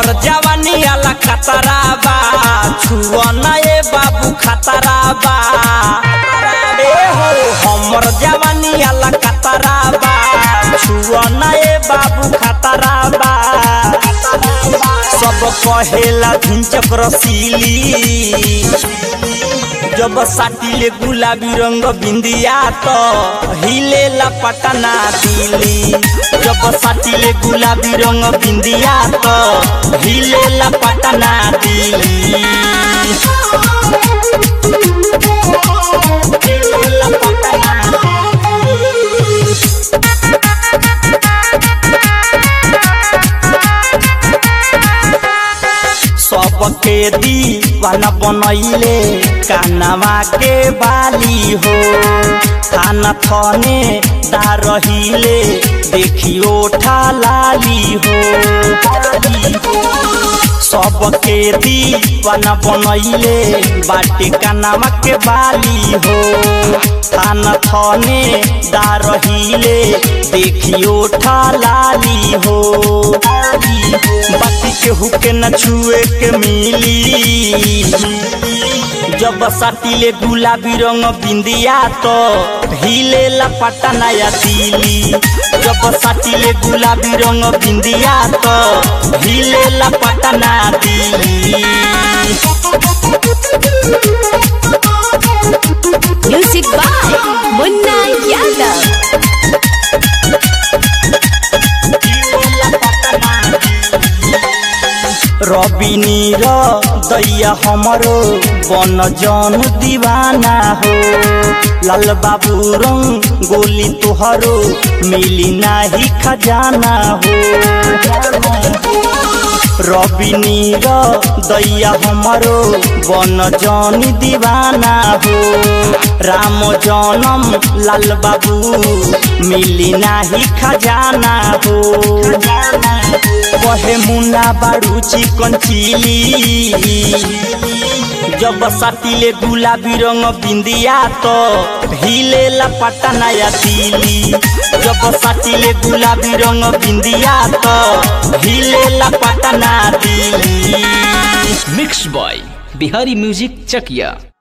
हमर जवानी आला खतरा बा छुआ ना ए बाबू खतरा बा ए हो हमर जवानी आला खतरा बा छुआ ना ए बाबू खतरा बा सब कहेला झुंचक रसीली जब साटिले गुलाबी रंग बिंदिया तो हिलेला पटना दिली जब साटिले गुलाबी रंग बिंदिया तो हिलेला पटना दिली हिलेला पटना सबके दीवाना बनैले कानवा के बाली हो थाना थने दा रहिले देखियो लाली हो सबके दीवाना बनैले बाटे कानवा के बाली हो थाना थने दा रहिले देखियो लाली हो बाकी केहू के न छुए के मिली जब साटिले गुलाबी रंग बिंदिया तो हिलेला पटना या दिली जब साटिले गुलाबी रंग बिंदिया तो हिलेला पटना दिली Music by Munna Yadav. रवि नीर दैया हमरो बन जन दीवाना हो लाल बाबू रंग गोली तुहरो मिली नाही खजाना हो रवि नीर दैया हमरो बन जन दीवाना हो राम जनम लाल बाबू मिली नाही खजाना हो कहे मुन्ना बाड़ू चिकन चिली जब साटिले गुलाबी रंग बिंदिया तो हिलेला पटना या दिली जब साटिले गुलाबी रंग बिंदिया तो हिलेला Patna Delhi mix boy Bihari music चकिया